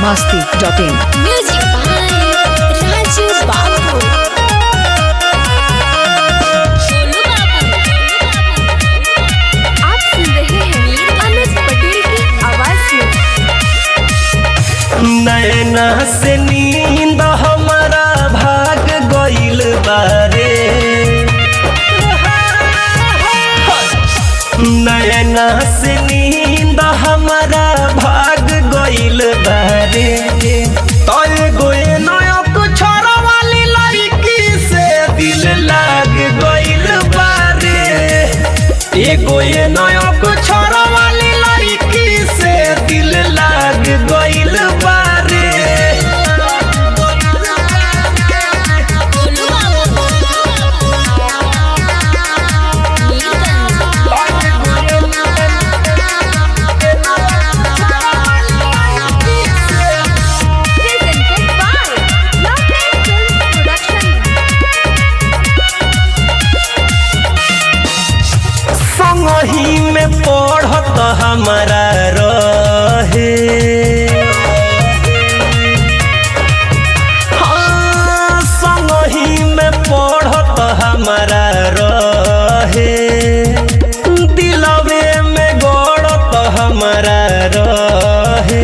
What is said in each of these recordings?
masti.in. Music by Raju Babu. Sonu बाबू आप सुन रहे हैं अनुज पटेल की आवाज में नैना से नींद हमारा भाग गइल बारे नैना से नींद हमारा भाग गइल बारे तय गोए नयक छोरा वाली लड़की से दिल लाग गइल बारे एगो ये नयक छोरा वाली लड़की से दिल लाग गइल बारे सोनू बाबू नीलकंठ presented by Lovely Film Production. संगही में पढ़त हमारा रहे हाँ, संगही में पढ़त हमारा रहे दिलवे में गड़त हमारा रहे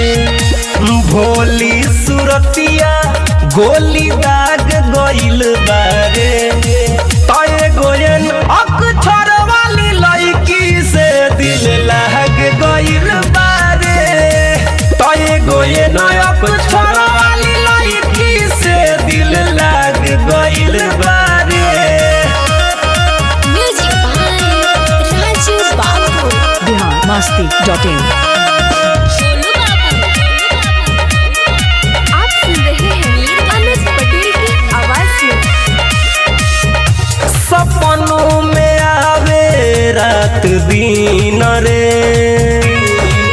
भोली सुरतिया गोली दाग गइल बारे तय गोयन अक्षर वाली लड़की से दिल लाग गइल बारे तय गोयन अक्षर वाली लड़की से दिल लाग गइल बारे Music by Raju Babu. Bihar masti.in. Sonu बाबू आप सुन रहे हैं अनुज पटेल की आवाज में सपनों में आवे रात दिन रे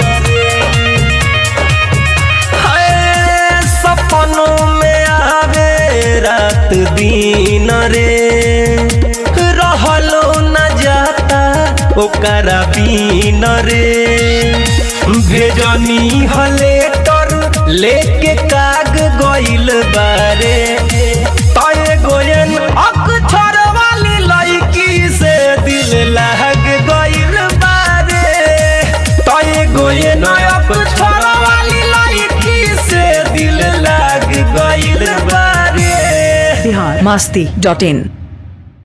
हाय, सपनों में आवे रात दिन रे रहलो न जाता ओकरा बीन रे भेजनी हलेटर लेके काग गइल बारे तय गोयन अक्षर वाली लड़की से दिल लाग गइल बारे तय गोयन अक्षर वाली लड़की से दिल लाग गइल बारे Bihar masti.in.